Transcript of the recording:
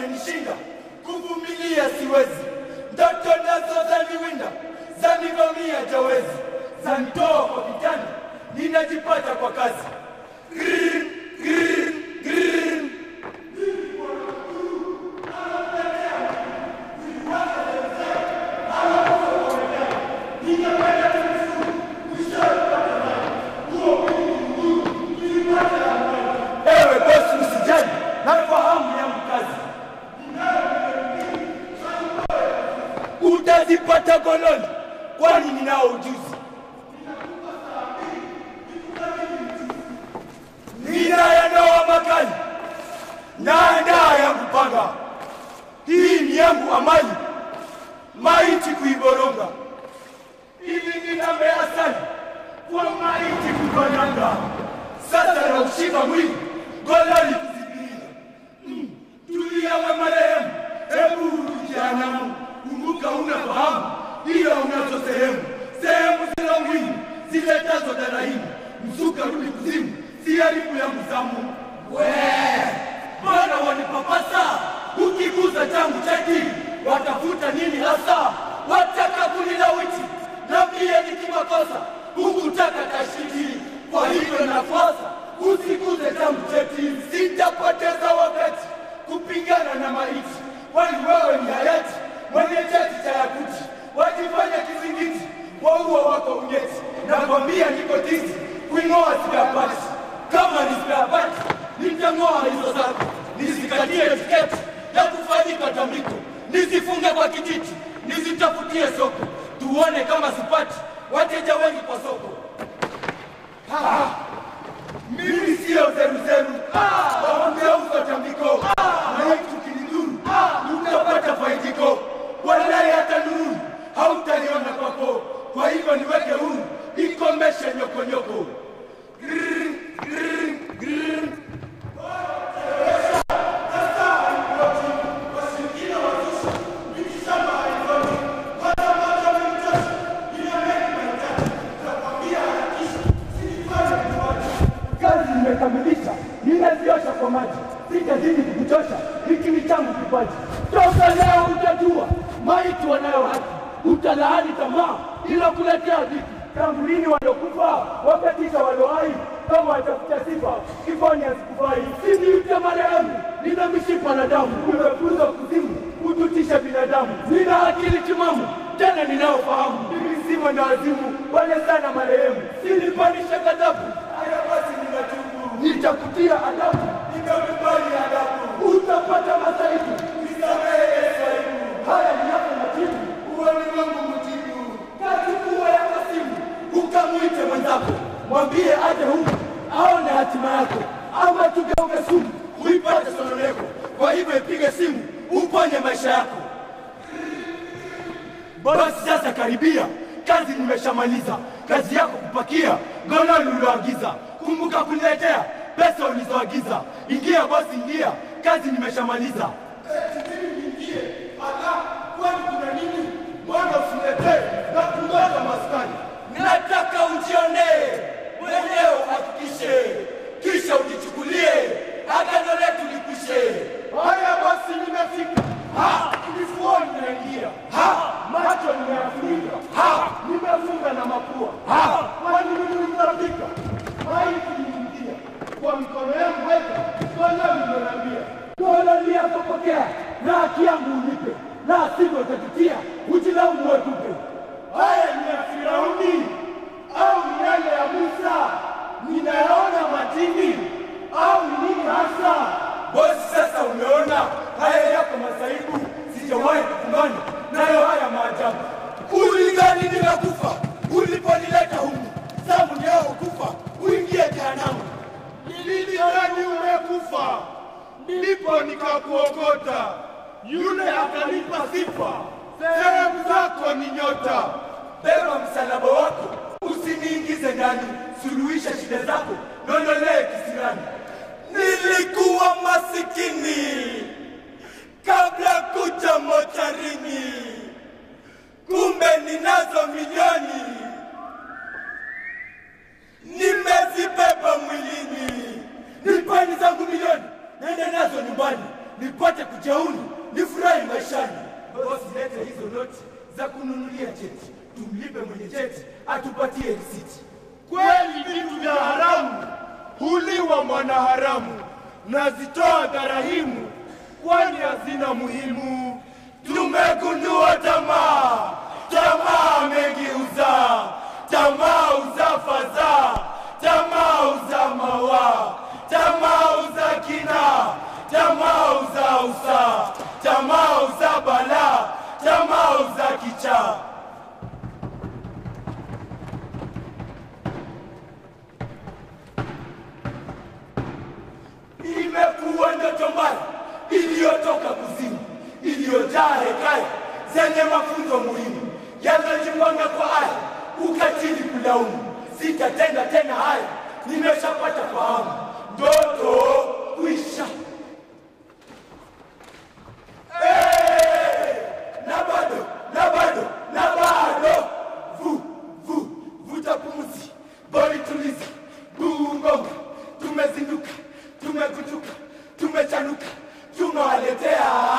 umenishinda, kuvumilia siwezi, ndoto nazo zaniwinda, zanivamia jawezi, zanitoa kwa vitani, ninajipata kwa kazi. Grrr, grrr, grrr. Ewe bosi, usijali, nafahamu yangu kazi. Utazipata goloni, kwani ninao ujuzi. Ninayanoa makali, naandaa yangu panga. Hii ni yangu amali, maiti kuiboronga, ili ninamea asali kwa maiti kukananga. Sasa na ushika mwili gololi kuzibiringa. Mm, Tulia we marehemu, hebu jehanamu, kumbuka unafahamu ila unazo sehemu sehemu zile muhimu ziletazo darahimu. Mzuka rudi kuzimu, si haribu ya mzamu. We bwana wanipapasa, ukiguza changu chaki watafuta nini hasa? Wataka kunilawiti na pia nikimakosa hukutaka tashiti. Kwa hivyo nafasa usiguze changu cheti, sitapoteza wakati kupingana na maiti, kwani wewe ni hayati mwenye cheti cha yakuti, wajifanya kizingiti waua wako unyeti. Nakwambia niko tizi kuing'oa sipapati, kama ni sipapati nitang'oa hizo zako, nizikatie tiketi ya kufanyika tambiko, nizifunge kwa kijiti, nizitafutie soko, tuone kama sipati wateja wengi kwa soko. Ha! Mimi sio zeruzeru, wamgeuza tambiko, na tukinidhuru utapata faidiko, walai hata nuru hautaliona kwako. Kwa hivyo niweke huru, ikomeshe nyokonyoko. Grrr, grrr, grrr. kazi nimekamilisha, ninaziosha kwa maji, sitazidi kukuchosha, hiki ni changu kipaji. Toka leo utajua maiti wanayo haki, utalaani tamaa ila kuletea dhiki. Tangu lini waliokufa wakatisha waliohai, kama watafuta sifa kifani asikufai. Siniite marehemu, nina mishipa na damu, umefuzwa kuzimu kututisha binadamu. Nina akili timamu tena ninayofahamu, mimi si mwenda wazimu, wale sana marehemu, silipanisha ghadhabu Haya basi ninatubu, nitakutia adabu, nikakubali adabu, utapata masaibu, nisamehe Yesu aibu. Haya ni yako majibu, uwani wangu mjibu, kachukua yako simu, ukamwite mwenzako, mwambie aje huku aone hatima yako, ama tugeuke sumu uipate sononeko. Kwa hivyo ipige simu uponye maisha yako. Basi sasa karibia, kazi nimeshamaliza. Kazi yako kupakia gololi ulioagiza. Kumbuka kuniletea pesa ulizoagiza. Ingia bosi, ingia, kazi nimeshamaliza. Ingie ala, kwani kuna nini? Mbona usiletee na kungoja maskani? Nataka ujionee mwenyewe, uhakikishe, kisha ujichukulie agano letu likwishe. Haya basi, nimefika. Ha, kifuani naingia. Ha, macho nimeyafunika. Ha, nimefunga na mapua. Ha, kwani mimi nitafika? Maiti niingia kwa mikono yangu weka, Bwana nimeniambia. Dola liyapopokea na haki yangu unipe, la sivyo utajutia, ujilaumu wetupe. Haya ni ya Firauni au ni yale ya Musa? Ninayaona matini au ni nini hasa? Bosi, sasa umeona haya yako masaibu, sijawahi kukumbana nayo haya maajabu. Ulidhani nimekufa uliponileta humu, zamu yao kufa uingie jehanamu. Nilidhani umekufa, ndipo nikakuokota, yule akanipa sifa, sehemu zako ni nyota. Beba msalaba wako, usiniingize ndani, suluhisha shida zako, nondolee kisirani. Nilikuwa masikini kabla kuja mocharini, kumbe ninazo milioni nimezibeba mwilini. Nipeni zangu milioni, nende nazo nyumbani nipate kuji jeuni, nifurahi maishani. Bosi, lete hizo noti za kununulia cheti, tumlipe mwenye cheti atupatie risiti. Kweli vitu vya haramu huliwa mwanaharamu, nazitoa dharahimu, kwani hazina muhimu. Tumegundua tamaa, tamaa amegeuza, tamaa uza fadhaa, tamaa uza mawa, tamaa uza kina, tamaa uza usa, tamaa uza balaa, tamaa uza kichaa. Imekuwa ndoto mbaya iliyotoka kuzimu, iliyojaa hekaya zenye mafunzo muhimu yanayojipanga kwa aya, ukatili, kulaumu. Sitatenda tena haya, nimeshapata fahamu, ndoto kwisha. Eh, na bado na bado na bado, vu vu vuta pumzi, boli tuliza, bungonga, tumezinduka, tumegutuka, tumechanuka, tunawaletea